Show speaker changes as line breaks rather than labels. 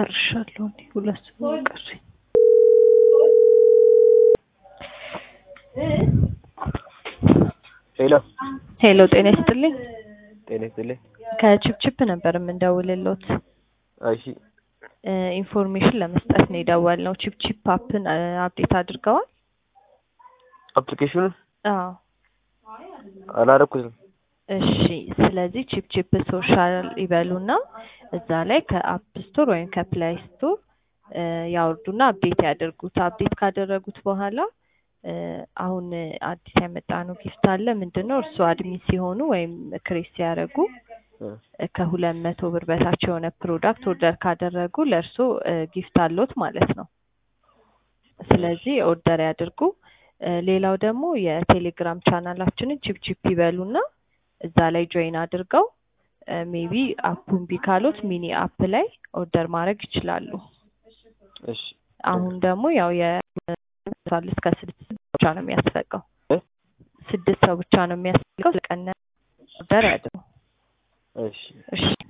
ጨርሻለሁ። እኔ ሁለት ሰው ቀረኝ።
ሄሎ
ሄሎ ጤና ይስጥልኝ።
ጤና ይስጥልኝ።
ከቺፕቺፕ ነበር የምንደውልሎት
እሺ
እ ኢንፎርሜሽን ለመስጠት ነው የደወልነው። ቺፕቺፕ አፕን እ አፕዴት አድርገዋል?
አፕሊኬሽኑን
አዎ።
አላረኩትም።
እሺ ስለዚህ ቺፕቺፕ ሶሻል ይበሉና እዛ ላይ ከአፕ ስቶር ወይም ከፕላይ ስቶር እ ያወርዱና አፕዴት ያደርጉት። አፕዴት ካደረጉት በኋላ እ አሁን አዲስ ያመጣነው ጊፍት አለ። ምንድን ነው እርስዎ አድሚን ሲሆኑ ወይም ክሬት ሲያደርጉ
እ
ከሁለት መቶ ብር በታች የሆነ ፕሮዳክት ኦርደር ካደረጉ ለእርስዎ እ ጊፍት አለዎት ማለት ነው። ስለዚህ ኦርደር ያድርጉ። እ ሌላው ደግሞ የቴሌግራም ቻናላችንን ቺፕቺፕ ይበሉና እዛ ላይ ጆይን አድርገው ሜቢ አፑ እምቢ ካሎት ሚኒ አፕ ላይ ኦርደር ማድረግ ይችላሉ።
እሺ
አሁን ደግሞ ያው የ እስከ ስድስት ሰው ብቻ ነው የሚያስፈቀው።
እ
ስድስት ሰው ብቻ ነው የሚያስፈቀው። ለቀነ ኦርደር ያድርጉ።
እሺ
እሺ